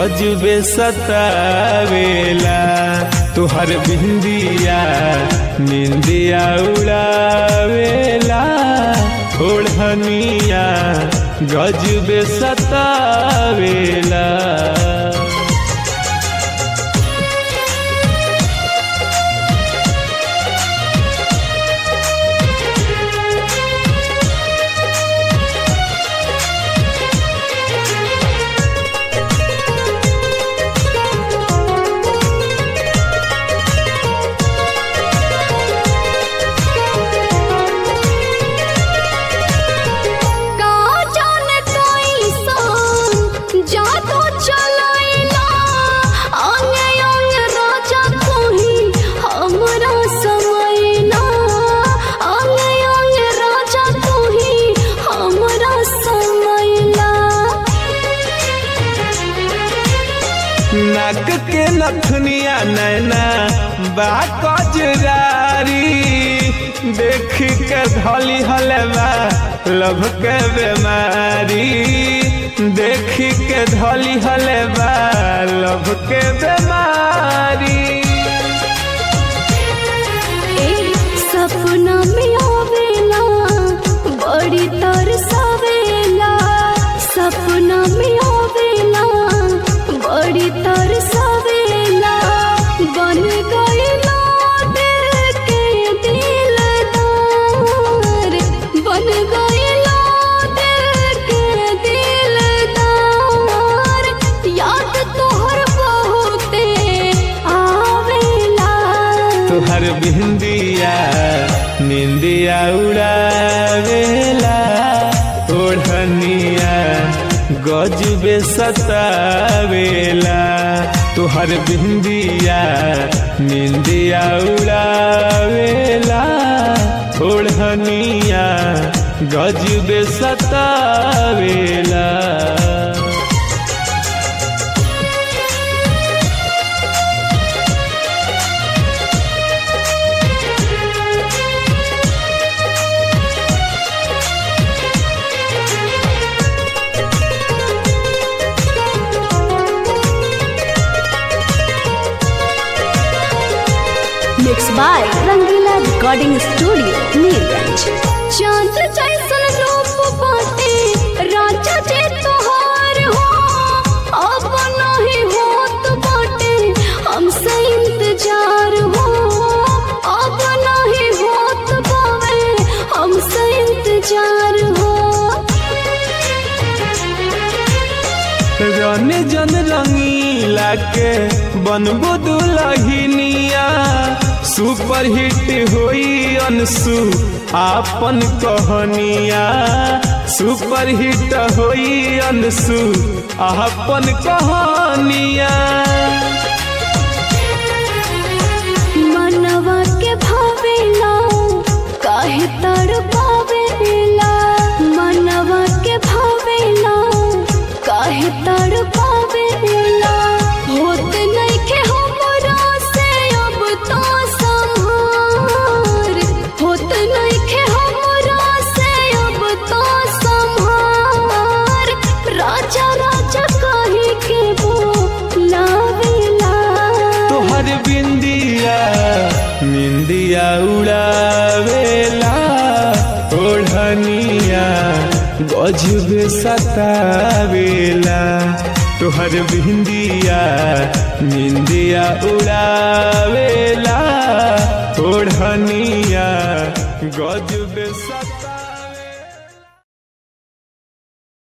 गजबे सतावेला तुहर बिंदिया निंदिया उड़ावेला ओढ़निया गजबे सतावेला का जाने कैसन जादू चलाइला अंगे अंग राजा कोही हमरा समैला अंगे अंग राजा कोही हमरा समैला नाक के नथुनिया नैना बा कजरारी देख के धली हलवा लभ के बेमारी देख के धली हलवा लभ के बेमारी ए सपना में आवेला बड़ी तरसावेला सपना में आवेला बड़ी तरसावेला बन गईला दिल के दिलदार बन गईला दिल के दिलदार याद तोहर बहुते आवेला तुहर बिंदिया निंदिया उड़ावेला ओढ़निया गजबे सतावेला तुहर बिंदिया निंदिया उड़ावेला ओढ़निया गजबे सतावेला Mixed by Rangila Recording Studio, Neerganj. चांद जैसन रूप बाटे राजा जे तोहार हो अब नहीं होत बाटे हमसे इंतजार हो अब नहीं होत बावे हमसे इंतजार हो रन जन रंगीला के बनबो दुलहिनिया सुपर हिट होई अनसु आपन कहनिया सुपर हिट होई अनसु आपन कहनिया मनवा के भावेला काहे तड़पावेला मनवा के भावेला काहे तड़पावेला होत नइखे हमरा से अब तो संहार होत नइखे हमरा से अब तो संहार राजा राजा काहे के बोलावेला तोहर बिंदिया निंदिया उड़ावेला ओढ़निया गजबे सतावेला तोहर बिंदिया निंदिया उड़ावेला ओढ़निया गजबे सता